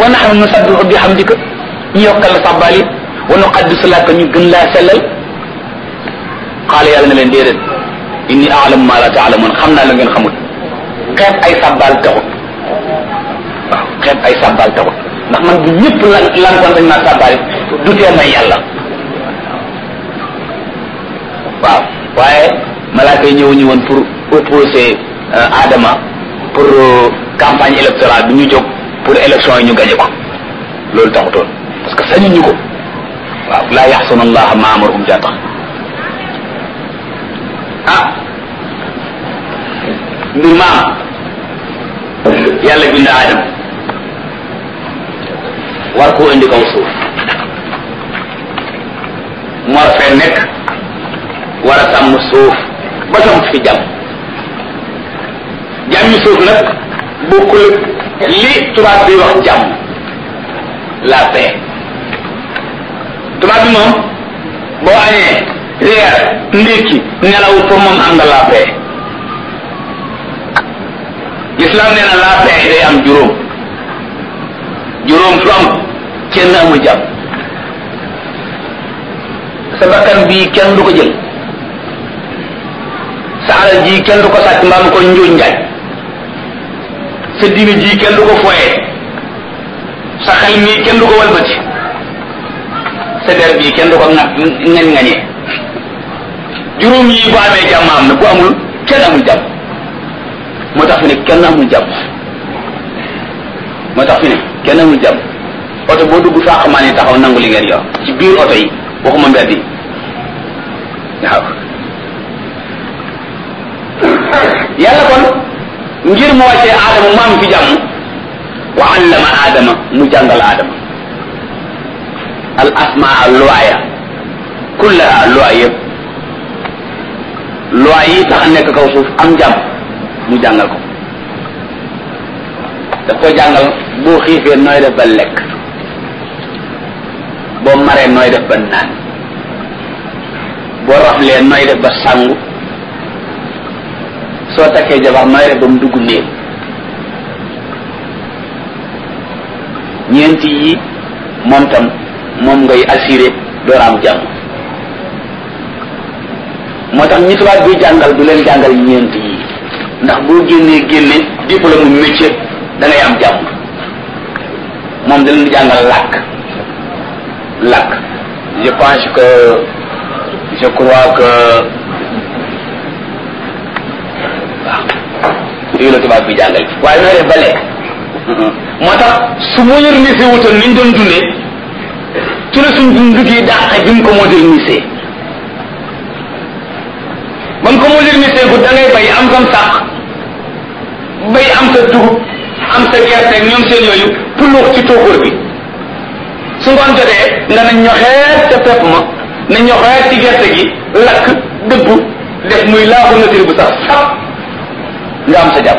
wa nahnu nusabbihu bi hamdika ñu yokkal la sàbbaal yi wa nuqaddisu laka ñu gën laa sellal qaala yàlla na leen déedéet inni a'lamu ma la ta'lamun xam naa la ngeen xamul xeeb ay sàbbaal taxut waaw xeeb ay sàbbaal taxut ndax man bu ñëpp lan lankoon dañ maa sàbbaal du tee may yàlla waaw waaye malaaka yi ñëw ñu woon pour opposer Adama pour campagne électorale bi ñu jóg pour élection yi ñu gañe ko loolu taxutoon parce que sañuñu ko waaw laa yaxsuna allaha ma amarahum jaa tax ah mbir maam yàlla bind Adama war koo indi kaw suuf mu war fee nekk war a sàmm suuf ba sam fi jàmm jàmmi suuf nag bokkul li tubaab bi wax jàmm la paix tubaab bi moom boo añee reer ndékki nelaw pour moom am nga la paix l'islam nee na la paix day am juróom juróom su am kenn amul jàmm sa bakkan bii kenn du ko jël sa alal ji kenn du ko sàcc mbaam ko njuuj njaaj sa diine ji kenn du ko foyee sa xel mii kenn du ko walbati sa der bii kenn du ko ŋa ngañ ngañee juróom yi bu amee jàmm am na bu amul kenn amul jàmm moo tax fi ne kenn amul jàmm moo tax fi ne kenn amul jàmm oto boo dugg faa xamaa ne taxaw nangu li ngeen yor ci biir oto yi waxuma mbedd yi waaw yàlla kon ngir mu wàccee aadama mu am fi jàmm wa allama aadama mu jàngal aadama al asmaa luwaaya kullaha luwaay yëpp luwaay yi tax a nekk kaw suuf am jàmm mu jàngal ko daf koy jàngal boo xiifee nooy def ba lekk boo maree nooy def ba naan boo raflee nooy def ba sangu soo takkee jabar nooy def ba mu dugg néeg ñeenti yi moom tam moom ngay assuré door am jàmm moo tax ñi tubaab bi jàngal du leen jàngal ñeenti yi ndax boo génnee génne diplôme mu métier da ngay am jàmm moom da leen jàngal làkk làkk je pense que je crois que waaw yooyu la tubaab bi jàngal waaye nooy def ba lekk moo tax su modernisé wutoon ni ñu doon dundee ci la suñ dund gi dàq bi mu ko modernisé ba mu ko modernisé bu da ngay bay am sam sàq bay am sa dugub am sa gerte ak ñoom seen yooyu puluux ci tóokóor bi su ngoon jotee nga na ñoxeet ca pepp ma na ñoxeet ci gerte gi lakk dëbbu def muy laaxu nature bu sax sap nga am sa jàpp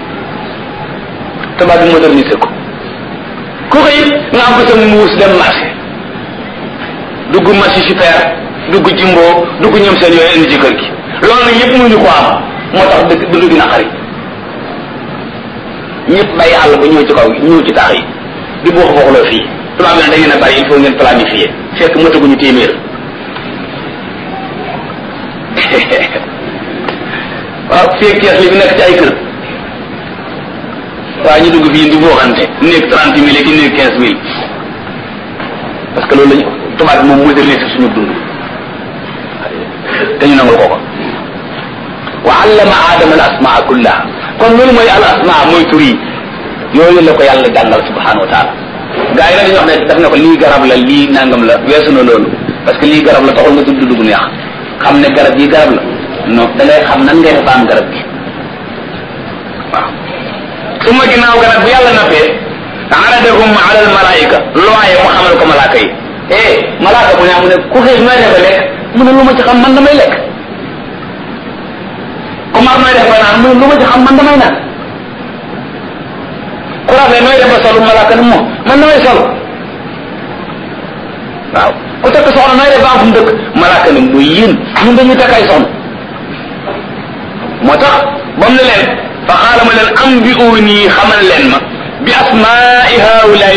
tubaab bi modernisé ko ku xëy nga am ko sa muus dem marché dugg marché super dugg jimbo dugg ñoom seen yooyu indi ci kër gi loolu nag yëpp mënuñu ko am moo tax dëgg dund gi naqari ñëpp bàyyi àll ba ñëw ci kaw ñëw ci taax yi di boo xooxloo fii tubaab bi nag da ngeen a bari il faut ngeen planifier fekk mataguñu téeméer waaw fii ak kees li fi nekk ci ay kër waaye ñu dugg fii di booxante néeg trente mille ki néeg quinze mille parce que loolu lañu tubaab bi moom modernisé suñu dund te ñu nangul ko ko wa allama aadama al asmaa kullaha kon loolu mooy al asmaa mooy tur yi yooyu la ko yàlla jàngal subhanahu wa taala gaa yi nag dañuy wax ne daf ne ko lii garab la lii nangam la weesu na loolu parce que lii garab la taxul nga tudd dugg neex xam ne garab yi garab la non da ngay xam nan ngay def am garab gi waaw su ma ginnaaw garab bu yàlla nappee aradahum ala al malaika looye mu xamal ko malaaka yi eh malaaka bu ne mu ne ku xëy nooy defe lekk mu ne lu ma ci xam man damay lekk ku mar nooy def ba naan mu ne lu ma ci xam man damay naan ku rafle nooy def ba solu malaaka ne moom man damay solu waaw ku takk soxna nooy def ba am fu mu dëkk malaaka ne muy yéen ñun dañuy takk ay soxna moo tax ba mu ne leen fa xaala ma leen am bi uuni xamal leen ma bi asmaai haulaay